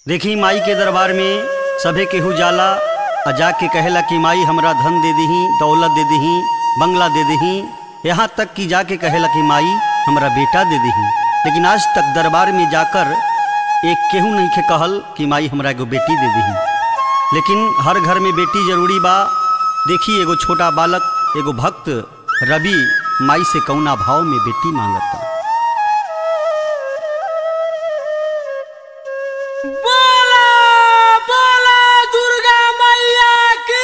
देखी माई के दरबार में सभे केहू जाला आ जाके कहेला कि माई हमरा धन दे दही दौलत दे दही बंगला दे दही यहाँ तक कि जाके कहेला कि माई हमरा बेटा दे दही लेकिन आज तक दरबार में जाकर एक केहू नहीं के कहल कि माई हमरा एगो बेटी दे दही लेकिन हर घर में बेटी जरूरी बा देखी एगो छोटा बालक एगो भक्त रवि माई से कौना भाव में बेटी मांगता बोला बोला दुर्गा मैया की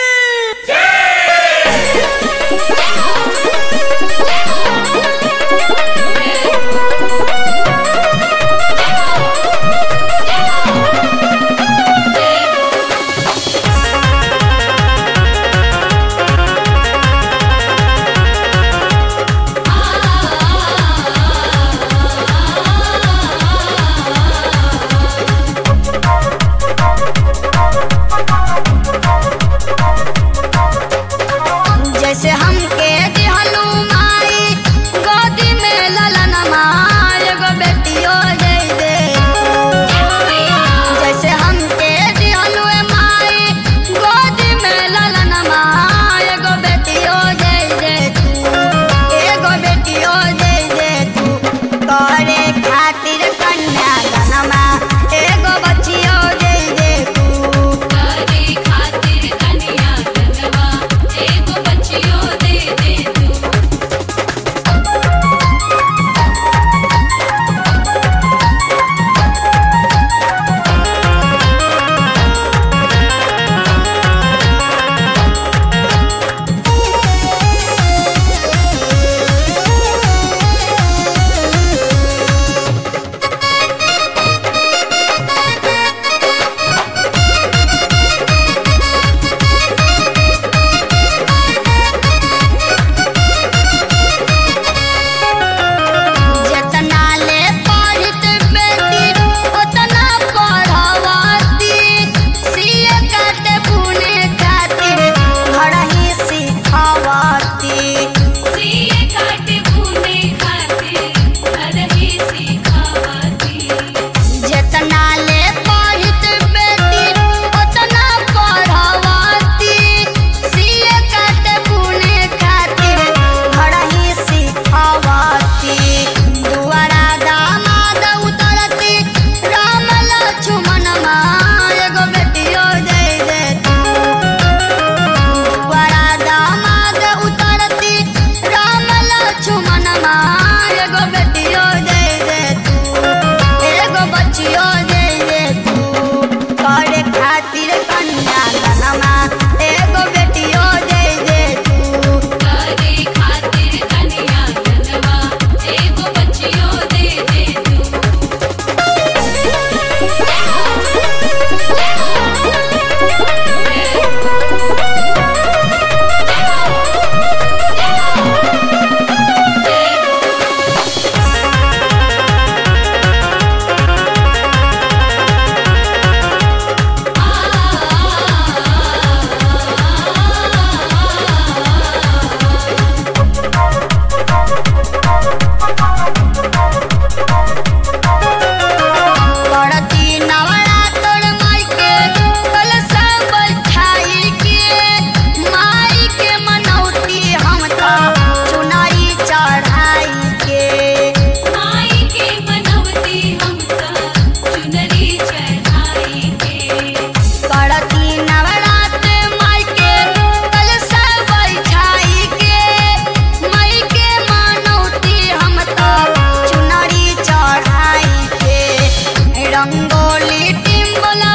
जैसे हमके दिहलू माई गोदी में ललन माई एगो बेटियो दे दे जैसे हमके दिहलू माई गोदी में ललन माई एगो बेटियो दे दे तू एगो बेटियो दे दे तू करे खातिर कन्या गनमा एगो बच्चियो दे दे तू करे खातिर कन्या गंगवा एगो बच्चियो दे दे तू जेतना ले पढ़ित बेटी ओतना पढ़वती सीए काटे बुने खातिर घर ही सिखवती सीए काटे बुने खातिर घर ही सिखावती जेतना ले पढ़ित बेटी ओतना पढ़वती सीए काटे बुने खातिर घर ही सिखवती दुआरा दामाद उतरती राम लक्ष्मण माँ एगो बेटियो दे दे तू दुआरा दामाद उतरती राम लक्ष्मण माँ एगो बेटियो दे दे तू एगो बच्चियो दे दे तू करे खातिर कन्या गनमा एगो बेटियो दे दे तू करे खातिर कन्या गंगवा एगो बच्चियो दे दे तू करती नवरात्र माई के कलशा बैठाई के माई के मनौती हम तो चुनाई चढ़ाई के माई के मनवती हम त चुनरी चढ़ाई के करती नवरात्र माई के कलशा बैठाई के माई के मनौती हम तो चुनरी चढ़ाई के रंगोली टिम्बला